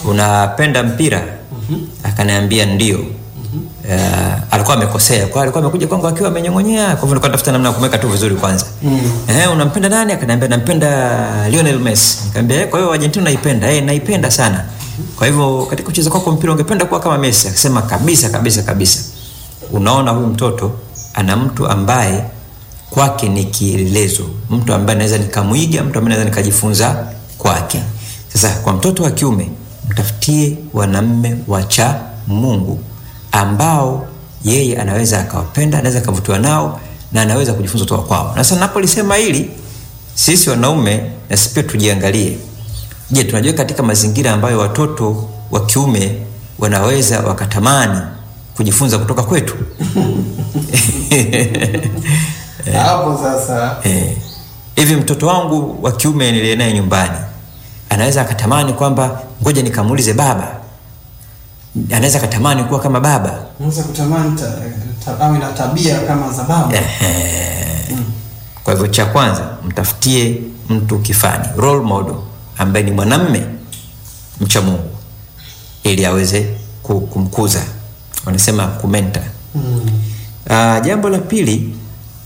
unapenda mpira akaniambia ndio Uh, alikuwa amekosea kwa alikuwa amekuja kwangu akiwa amenyong'onyea kwa hivyo nilikuwa natafuta namna ya kumweka tu vizuri kwanza eh, unampenda nani akaniambia nampenda Lionel Messi nikamwambia eh, kwa hiyo Argentina naipenda eh, naipenda sana kwa hivyo katika kucheza kwako mpira ungependa kuwa kama Messi akasema kabisa kabisa kabisa unaona huyu mtoto ana mtu ambaye kwake ni kielelezo mtu ambaye naweza nikamwiga mtu ambaye naweza nikajifunza kwake sasa kwa mtoto wa kiume mtafutie wanamme wacha mungu ambao yeye anaweza akawapenda anaweza akavutiwa nao na anaweza kujifunza kutoka kwao na sasa napolisema hili sisi wanaume na sisi pia tujiangalie je tunajua katika mazingira ambayo watoto wa kiume wanaweza wakatamani kujifunza kutoka kwetu hapo sasa Eh, hivi mtoto wangu wa kiume niliye naye nyumbani anaweza akatamani kwamba ngoja nikamuulize baba anaweza akatamani kuwa kama baba unaweza kutamani ta, ta, awe na tabia kama za baba kwa hivyo cha kwanza mtafutie mtu kifani role model ambaye ni mwanamme mcha mungu ili aweze ku- kumkuza wanasema kumenta mm. uh, jambo la pili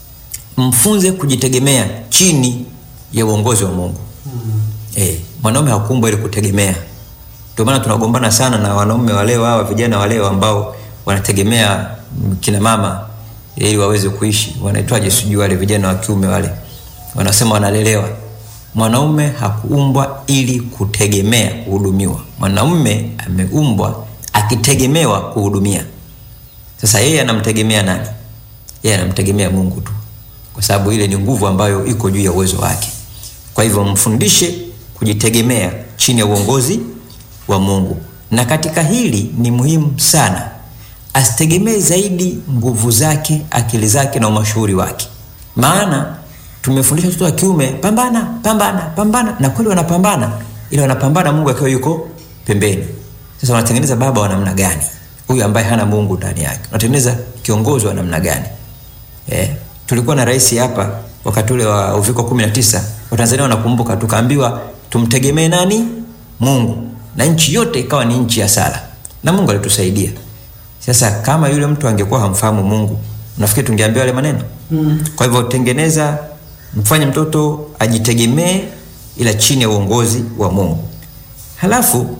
mfunze kujitegemea chini ya uongozi wa mungu Mm. Eh, mwanaume hakuumbwa ili kutegemea. Ndio maana tunagombana sana na wanaume waleo hawa vijana waleo ambao wanategemea mm, kina mama ili waweze kuishi. Wanaitwaje sijui wale vijana wa kiume wale. Wanasema wanalelewa. Mwanaume hakuumbwa ili kutegemea kuhudumiwa. Mwanaume ameumbwa akitegemewa kuhudumia. Sasa yeye anamtegemea nani? Yeye anamtegemea Mungu tu, kwa sababu ile ni nguvu ambayo iko juu ya uwezo wake. Kwa hivyo mfundishe kujitegemea chini ya uongozi wa Mungu, na katika hili ni muhimu sana, asitegemee zaidi nguvu zake, akili zake na umashuhuri wake, maana tumefundisha watoto wa kiume pambana, pambana, pambana, na kweli wanapambana, ila wanapambana Mungu akiwa yuko pembeni. Sasa wanatengeneza baba wa namna gani huyu ambaye hana Mungu ndani yake? Unatengeneza kiongozi wa namna gani? Eh, tulikuwa na rais hapa wakati ule wa uviko 19 Watanzania wanakumbuka, tukaambiwa tumtegemee nani? Mungu, na nchi yote ikawa ni nchi ya sala, na Mungu alitusaidia. Sasa kama yule mtu angekuwa hamfahamu Mungu, nafikiri tungeambiwa yale maneno Mm. kwa hivyo tengeneza, mfanye mtoto ajitegemee, ila chini ya uongozi wa Mungu. Halafu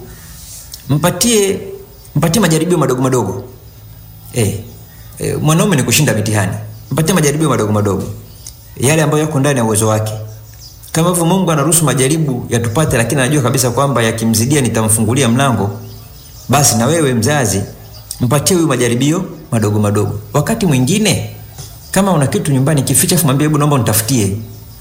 mpatie mpatie majaribio madogo madogo. Eh, eh, mwanaume ni kushinda mitihani. Mpatie majaribio madogo madogo, yale ambayo yako ndani ya uwezo wake. Kama hivyo Mungu anaruhusu majaribu yatupate, lakini anajua kabisa kwamba yakimzidia nitamfungulia mlango, basi na wewe mzazi mpatie huyu majaribio madogo madogo. Wakati mwingine kama una kitu nyumbani kificha, afu mwambie hebu naomba unitafutie.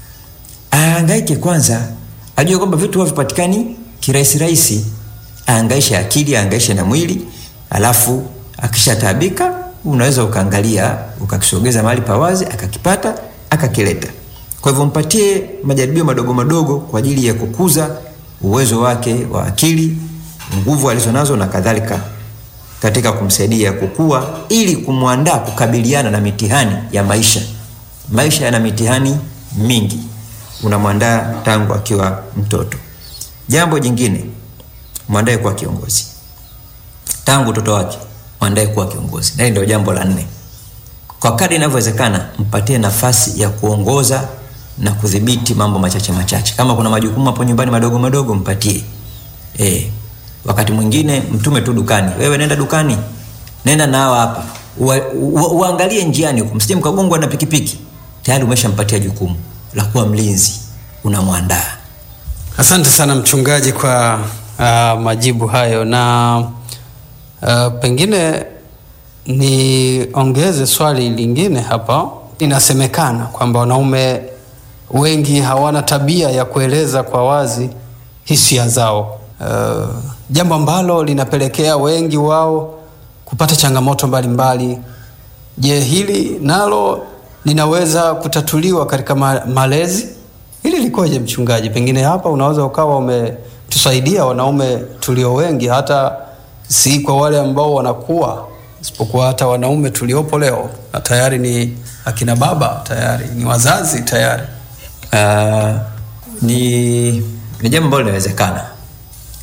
Ahangaike kwanza, ajue kwamba vitu huwa vipatikani kirahisi rahisi. Ahangaishe akili, ahangaishe na mwili, alafu akishataabika unaweza ukaangalia ukakisogeza mahali pawazi, akakipata akakileta. Kwa hivyo mpatie majaribio madogo madogo kwa ajili ya kukuza uwezo wake wa akili, nguvu alizonazo na kadhalika katika kumsaidia kukua ili kumwandaa kukabiliana na mitihani ya maisha. Maisha yana mitihani mingi, unamwandaa tangu akiwa mtoto. Jambo jingine, mwandae kuwa kiongozi tangu utoto wake, mwandae kuwa kiongozi. Na hili ndio jambo la nne. Kwa kadri inavyowezekana, mpatie nafasi ya kuongoza na kudhibiti mambo machache machache. Kama kuna majukumu hapo nyumbani madogo madogo, mpatie eh. Wakati mwingine mtume tu dukani, wewe nenda dukani, nenda na hawa hapa, Ua- ua- uangalie njiani huko, msije mkagongwa na pikipiki. Tayari umeshampatia jukumu la kuwa mlinzi, unamwandaa. Asante sana mchungaji kwa uh, majibu hayo na uh, pengine niongeze swali lingine hapa. Inasemekana kwamba wanaume wengi hawana tabia ya kueleza kwa wazi hisia zao, uh, jambo ambalo linapelekea wengi wao kupata changamoto mbalimbali. Je, hili nalo linaweza kutatuliwa katika ma malezi? Hili likoje mchungaji? Pengine hapa unaweza ukawa umetusaidia wanaume tulio wengi, hata si kwa wale ambao wanakuwa, isipokuwa hata wanaume tuliopo leo na tayari ni akina baba, tayari ni wazazi tayari. Uh, ni, ni jambo ambalo linawezekana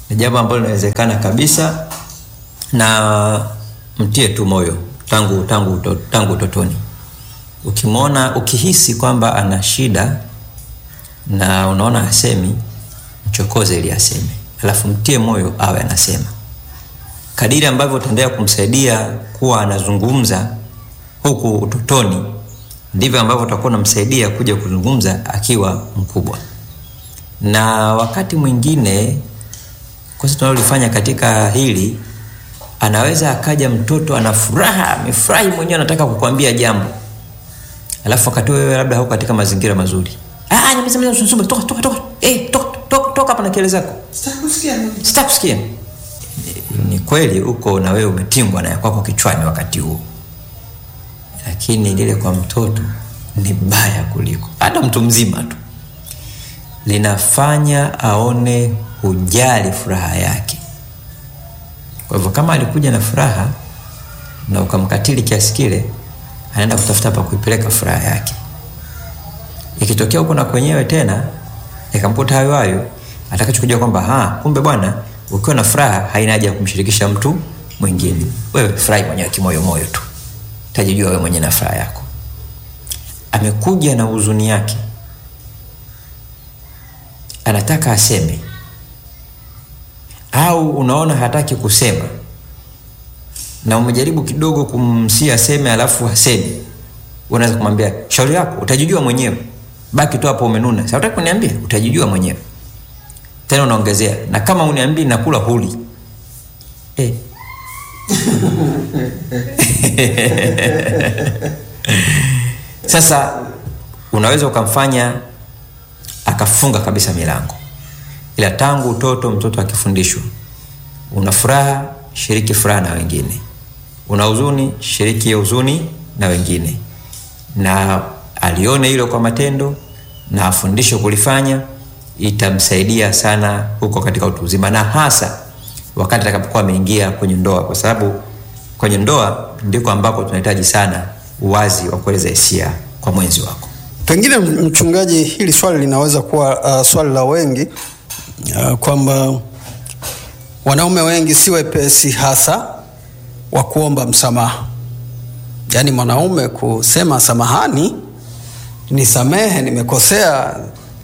ni jambo ambalo linawezekana kabisa, na mtie tu moyo tangu tangu uto- tangu utotoni. Ukimwona ukihisi kwamba ana shida na unaona hasemi, mchokoze ili aseme, alafu mtie moyo awe anasema. Kadiri ambavyo utaendelea kumsaidia kuwa anazungumza huku utotoni, ndivyo ambavyo utakuwa unamsaidia kuja kuzungumza akiwa mkubwa. Na wakati mwingine kosa tunalolifanya katika hili, anaweza akaja mtoto ana furaha, amefurahi mwenyewe, anataka kukwambia jambo, alafu wakati wewe labda hauko katika mazingira mazuri. Ah, nyamaza, nyamaza, usisumbue, toka toka toka, eh, toka toka toka hapa na kelele zako, sitaki kusikia. Ni, ni kweli uko na wewe umetingwa na ya kwako kichwani wakati huo, lakini lile kwa mtoto ni baya kuliko hata mtu mzima tu linafanya aone hujali furaha yake. Kwa hivyo kama alikuja na furaha na ukamkatili kiasi kile, anaenda kutafuta pa kuipeleka furaha yake. Ikitokea huko na kwenyewe tena ikamkuta hayo hayo, atakachokuja kwamba ha, kumbe bwana, ukiwa na furaha haina haja ya kumshirikisha mtu mwingine. Wewe furahi mwenyewe kimoyo moyo tu, utajijua wewe mwenyewe na furaha yako. Amekuja na huzuni yake, anataka aseme au unaona hataki kusema na umejaribu kidogo kumsia aseme alafu hasemi, unaweza kumwambia shauri yako, utajijua mwenyewe, baki tu hapo umenuna. Sasa utaki kuniambia, utajijua mwenyewe. Tena unaongezea na kama uniambii nakula huli eh. Sasa unaweza ukamfanya akafunga kabisa milango, ila tangu utoto mtoto akifundishwa, una furaha, shiriki furaha na wengine, una huzuni, shiriki hiyo huzuni na wengine, na alione hilo kwa matendo na afundishwe kulifanya, itamsaidia sana huko katika utu uzima, na hasa wakati atakapokuwa ameingia kwenye ndoa, kwa sababu kwenye ndoa ndiko ambako tunahitaji sana uwazi wa kueleza hisia kwa mwenzi wako. Pengine mchungaji, hili swali linaweza kuwa uh, swali la wengi uh, kwamba wanaume wengi si wepesi hasa wa kuomba msamaha, yaani mwanaume kusema samahani, nisamehe, nimekosea,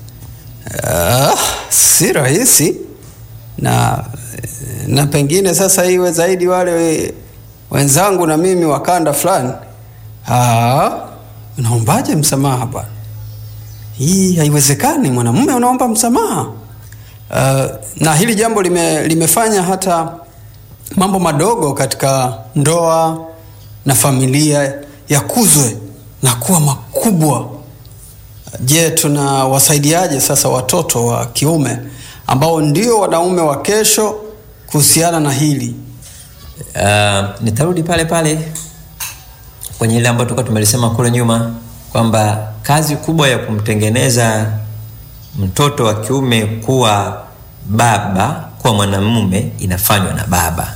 uh, si rahisi na, na pengine sasa iwe zaidi wale wenzangu na mimi wa kanda fulani Ah, unaombaje msamaha bwana? Hii haiwezekani, mwanamume unaomba msamaha. Uh, na hili jambo lime, limefanya hata mambo madogo katika ndoa na familia yakuzwe na kuwa makubwa. Je, tunawasaidiaje sasa watoto wa kiume ambao ndio wanaume wa kesho kuhusiana na hili? Uh, nitarudi pale pale kwenye ile ambayo tulikuwa tumelisema kule nyuma kwamba kazi kubwa ya kumtengeneza mtoto wa kiume kuwa baba, kuwa mwanamume inafanywa na baba.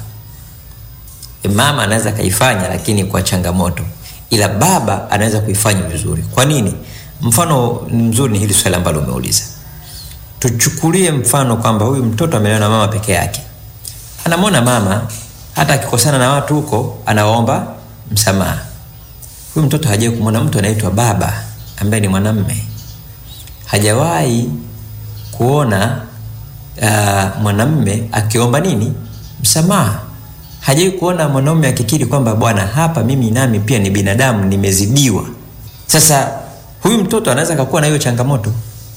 E, mama anaweza akaifanya lakini kwa changamoto, ila baba anaweza kuifanya vizuri. Kwa nini? Mfano mzuri ni hili swali ambalo umeuliza. Tuchukulie mfano kwamba huyu mtoto amelelewa na mama peke yake, anamwona mama hata akikosana na watu huko anawaomba msamaha. Huyu mtoto hajawahi kumwona mtu anaitwa baba ambaye ni mwanamme, hajawahi kuona uh, mwanamme akiomba nini msamaha, hajawahi kuona mwanaume akikiri kwamba bwana, hapa mimi nami pia ni binadamu, nimezidiwa. Sasa huyu mtoto anaweza akakuwa na hiyo changamoto.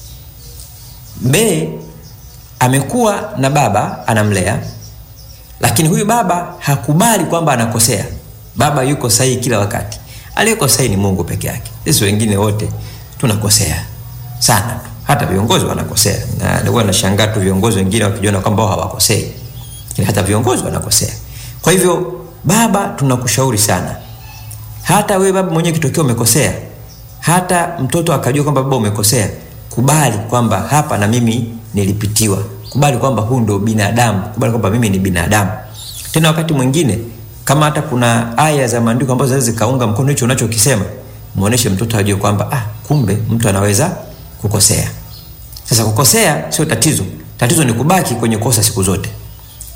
B amekuwa na baba anamlea, lakini huyu baba hakubali kwamba anakosea. Baba yuko sahihi kila wakati, aliyeko sahihi ni Mungu peke yake. Sisi wengine wote tunakosea sana tu, hata viongozi wanakosea, na nilikuwa nashangaa tu viongozi wengine wakijiona kwamba wao hawakosei, lakini hata viongozi wanakosea. Kwa hivyo, baba, tunakushauri sana, hata wewe baba mwenyewe kitokea umekosea, hata mtoto akajua kwamba baba umekosea, kubali kwamba hapa na mimi nilipitiwa, kubali kwamba huu ndo binadamu, kubali kwamba mimi ni binadamu. Tena wakati mwingine kama hata kuna aya za maandiko ambazo zinaweza zikaunga mkono hicho unachokisema, muoneshe mtoto ajue kwamba ah, kumbe mtu anaweza kukosea. Sasa kukosea sio tatizo, tatizo ni kubaki kwenye kosa siku zote.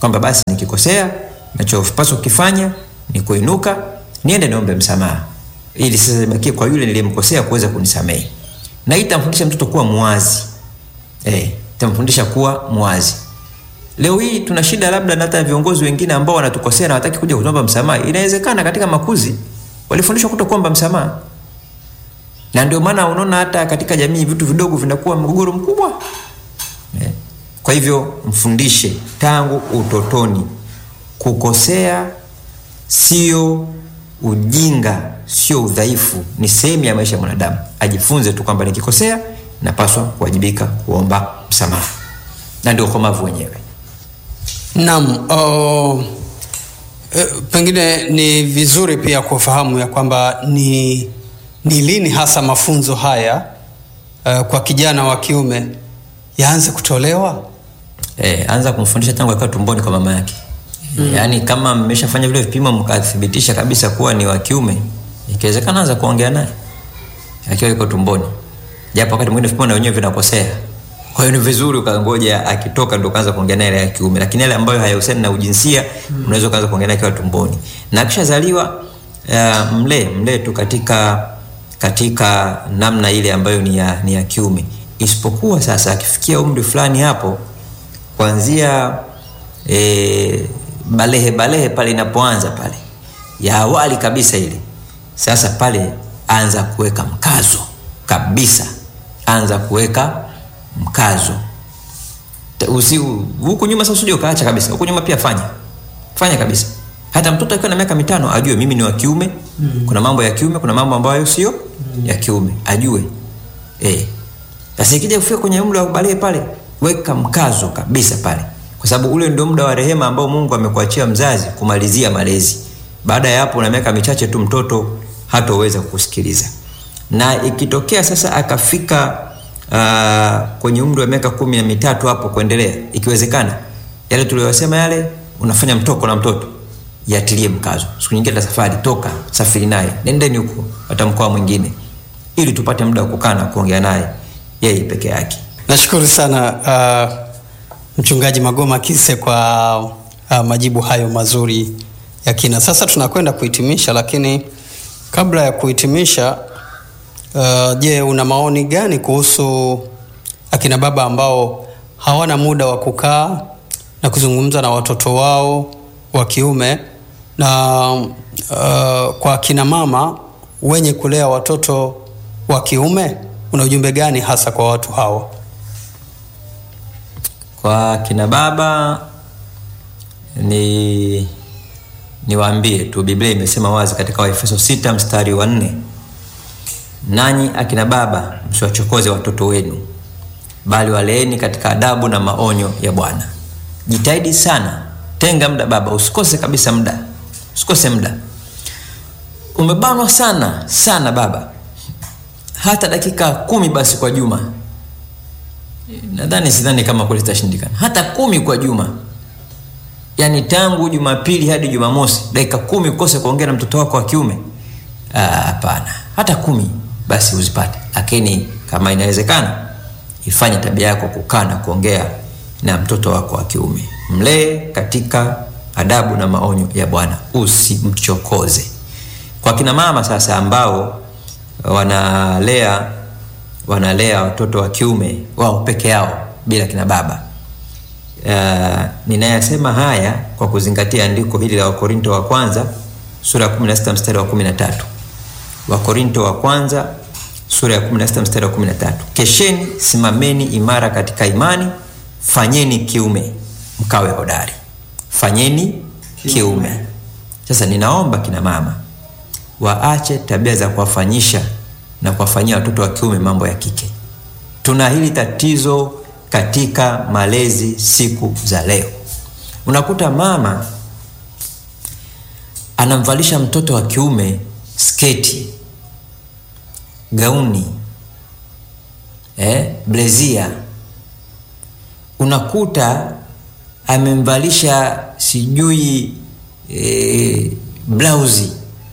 kwamba basi nikikosea nachopaswa kukifanya ni kuinuka niende niombe msamaha ili sasa ibakie kwa yule niliyemkosea kuweza kunisamehe na hii itamfundisha mtoto kuwa mwazi eh, itamfundisha kuwa mwazi leo hii tuna shida labda na hata viongozi wengine ambao wanatukosea na wataki kuja kuomba msamaha inawezekana katika makuzi walifundishwa kuto kuomba msamaha na ndio maana unaona hata katika jamii vitu vidogo vinakuwa mgogoro mkubwa eh. kwa hivyo mfundishe tangu utotoni kukosea sio ujinga sio udhaifu ni sehemu ya maisha ya mwanadamu ajifunze tu kwamba nikikosea napaswa kuwajibika kuomba msamaha na ndio ukomavu wenyewe Naam, uh, eh, pengine ni vizuri pia kufahamu ya kwamba ni, ni lini hasa mafunzo haya uh, kwa kijana wa kiume yaanze kutolewa. e, anza kumfundisha tangu akiwa tumboni kwa mama yake mm. yaani kama mmeshafanya vile vipimo mkathibitisha kabisa kuwa ni wa kiume ikiwezekana anza kuongea naye akiwa yuko tumboni japo wakati mwingine vipimo na wenyewe vinakosea kwa hiyo ni vizuri ukangoja akitoka ndo ukaanza kuongea naye ya kiume lakini yale ambayo hayahusiani na ujinsia mm. unaweza ukaanza kuongea naye akiwa tumboni na akishazaliwa uh, mlee mlee tu katika katika namna ile ambayo ni ya, ni ya kiume isipokuwa sasa akifikia umri fulani hapo kuanzia e, balehe balehe pale inapoanza pale ya awali kabisa ile sasa pale anza kuweka mkazo kabisa anza kuweka mkazo Ta- usi huku nyuma sasa usije ukaacha kabisa huku nyuma pia fanya fanya kabisa hata mtoto akiwa na miaka mitano ajue mimi ni wa kiume mm. kuna mambo ya kiume kuna mambo ambayo sio mm. ya kiume ajue eh sasa ikija kufika kwenye umri wa balehe pale weka mkazo kabisa pale kwa sababu ule ndio muda wa rehema ambao mungu amekuachia mzazi kumalizia malezi baada ya hapo na miaka michache tu mtoto hatoweza kusikiliza na ikitokea sasa akafika uh, kwenye umri wa miaka kumi na mitatu hapo kuendelea ikiwezekana yale tuliyosema yale unafanya mtoko na mtoto yatilie mkazo siku nyingine ta safari toka safiri naye nendeni huko hata mkoa mwingine ili tupate muda wa kukaa na kuongea naye yeye peke yake Nashukuru sana uh, mchungaji Magoma Kise kwa uh, majibu hayo mazuri ya kina. Sasa tunakwenda kuhitimisha, lakini kabla ya kuhitimisha, uh, je, una maoni gani kuhusu akina baba ambao hawana muda wa kukaa na kuzungumza na watoto wao wa kiume na uh, kwa akina mama wenye kulea watoto wa kiume, una ujumbe gani hasa kwa watu hawa? kwa kina baba ni niwaambie tu biblia imesema wazi katika waefeso 6 mstari wa nne nanyi akina baba msiwachokoze watoto wenu bali waleeni katika adabu na maonyo ya bwana jitahidi sana tenga muda baba usikose kabisa muda usikose muda umebanwa sana sana baba hata dakika kumi basi kwa juma nadhani sidhani kama kweli itashindikana hata kumi kwa juma yaani tangu jumapili hadi jumamosi dakika kumi ukose kuongea na mtoto wako wa kiume Ah, hapana hata kumi basi uzipate lakini kama inawezekana ifanye tabia yako kukaa na kuongea na mtoto wako wa kiume mlee katika adabu na maonyo ya bwana usimchokoze kwa kina mama sasa ambao wanalea wanalea watoto wa kiume wao peke yao bila kina baba uh, ninayasema haya kwa kuzingatia andiko hili la wakorinto wa kwanza sura ya 16 mstari wa 13 wakorinto wa kwanza sura ya 16 mstari wa 13 kesheni simameni imara katika imani fanyeni kiume mkawe hodari fanyeni kiume sasa ninaomba kina mama waache tabia za kuwafanyisha na kuwafanyia watoto wa kiume mambo ya kike tuna hili tatizo katika malezi siku za leo unakuta mama anamvalisha mtoto wa kiume sketi gauni eh, blezia unakuta amemvalisha sijui eh, blausi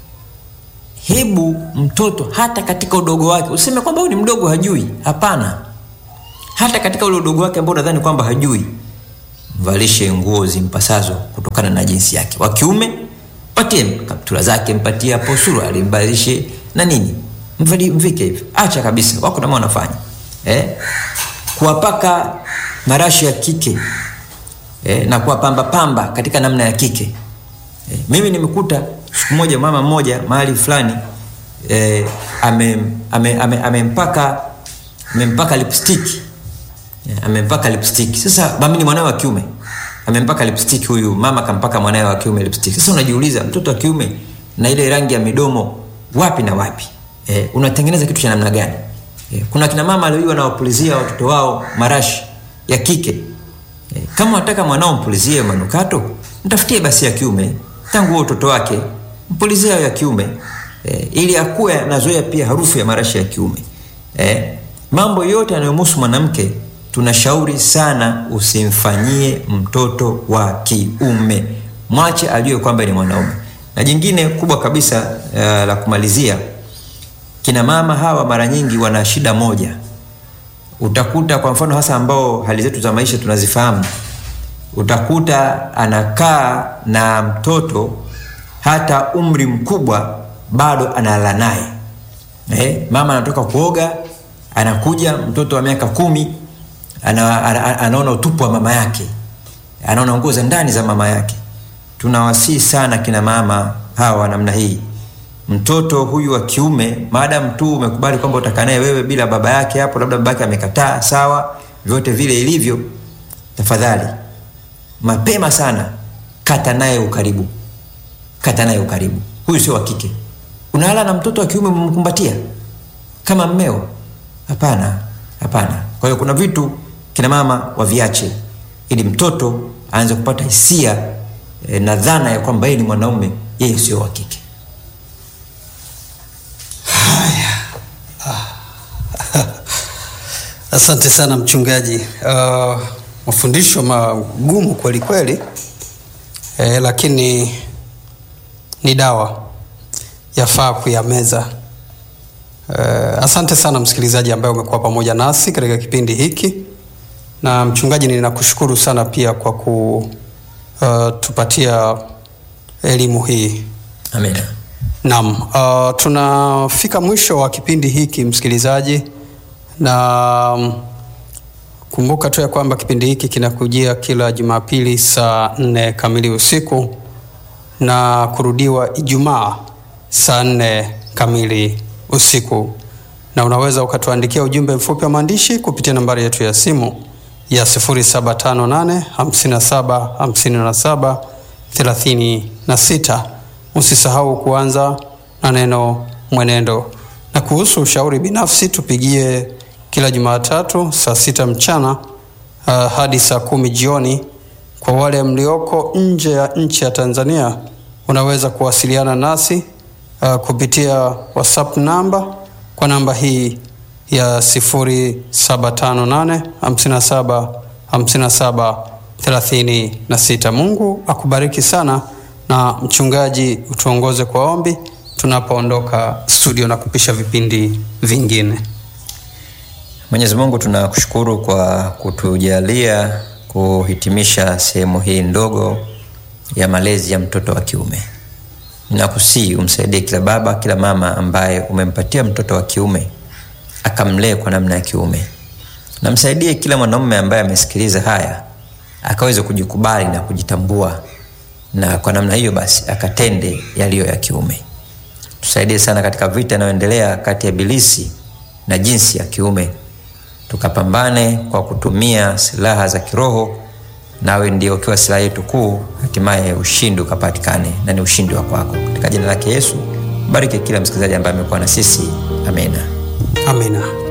hebu mtoto hata katika udogo wake useme kwamba huyu ni mdogo hajui hapana hata katika ule udogo wake ambao unadhani kwamba hajui mvalishe nguo zimpasazo kutokana na jinsi yake. Wa kiume mpatie kaptula zake, mpatie hapo suruali, mbalishe na nini, mvali mvike hivyo. Acha kabisa, wako namo wanafanya eh, kuwapaka marashi ya kike eh, na kuwapamba pamba katika namna ya kike eh, mimi nimekuta siku moja mama mmoja mahali fulani eh, amempaka ame, ame, amempaka amempaka lipstick Yeah, amempaka lipstick. Sasa mami ni mwanawe wa kiume. Amempaka lipstick huyu mama kampaka mwanawe wa kiume lipstick. Sasa unajiuliza mtoto wa kiume na ile rangi ya midomo wapi na wapi? Eh, unatengeneza kitu cha namna gani? Eh, kuna kina mama leo wanawapulizia watoto wao marashi ya kike. Eh, kama unataka mwanao mpulizie manukato, mtafutie basi ya kiume tangu utoto wake, mpulizie ya kiume eh, ili akue anazoea pia harufu ya marashi ya kiume. Eh, mambo yote yanayomhusu mwanamke tunashauri sana usimfanyie mtoto wa kiume, mwache ajue kwamba ni mwanaume. Na jingine kubwa kabisa uh, la kumalizia, kina mama hawa mara nyingi wana shida moja. Utakuta kwa mfano hasa ambao hali zetu za maisha tunazifahamu, utakuta anakaa na mtoto hata umri mkubwa bado analala naye. Eh, mama anatoka kuoga, anakuja mtoto wa miaka kumi ana, ana, anaona utupu wa mama yake, anaona nguo za ndani za mama yake. Tunawasihi sana kina mama hawa namna hii, mtoto huyu wa kiume, maadamu tu umekubali kwamba utakaa naye wewe bila baba yake hapo, labda baba yake amekataa, sawa, vyote vile ilivyo, tafadhali mapema sana kata naye ukaribu, kata naye ukaribu. Huyu sio wa kike. Unalala na mtoto wa kiume umemkumbatia kama mmeo? Hapana, hapana. Kwa hiyo kuna vitu kina mama waviache, ili mtoto aanze kupata hisia e, na dhana ya kwamba yeye ni mwanaume, yeye sio wa kike. Asante sana mchungaji. Uh, mafundisho magumu kweli kweli, eh, lakini ni dawa, yafaa kuyameza. Uh, asante sana msikilizaji ambaye umekuwa pamoja nasi katika kipindi hiki, na mchungaji, ninakushukuru sana pia kwa kutupatia uh, elimu hii. Amina. Naam, uh, tunafika mwisho wa kipindi hiki msikilizaji, na um, kumbuka tu ya kwamba kipindi hiki kinakujia kila Jumapili saa nne kamili usiku na kurudiwa Ijumaa saa nne kamili usiku, na unaweza ukatuandikia ujumbe mfupi wa maandishi kupitia nambari yetu ya simu ya 0758 57 57 36. Usisahau kuanza na neno mwenendo. Na kuhusu ushauri binafsi, tupigie kila Jumatatu saa sita mchana uh, hadi saa kumi jioni. Kwa wale mlioko nje ya nchi ya Tanzania, unaweza kuwasiliana nasi uh, kupitia WhatsApp namba kwa namba hii ya 0758 57 57 36. Mungu akubariki sana na mchungaji, utuongoze kwa ombi tunapoondoka studio na kupisha vipindi vingine. Mwenyezi Mungu, tunakushukuru kwa kutujalia kuhitimisha sehemu hii ndogo ya malezi ya mtoto wa kiume. Ninakusii umsaidie kila baba, kila mama ambaye umempatia mtoto wa kiume akamlee kwa namna ya kiume. Namsaidie kila mwanaume ambaye amesikiliza haya akaweze kujikubali na kujitambua, na kwa namna hiyo basi akatende yaliyo ya kiume. Tusaidie sana katika vita inayoendelea kati ya Ibilisi na jinsi ya kiume, tukapambane kwa kutumia silaha za kiroho, nawe ndio ukiwa silaha yetu kuu, hatimaye ushindi ukapatikane, na ni ushindi wa kwako. Katika jina lake Yesu, bariki kila msikilizaji ambaye amekuwa na sisi. Amina, amina.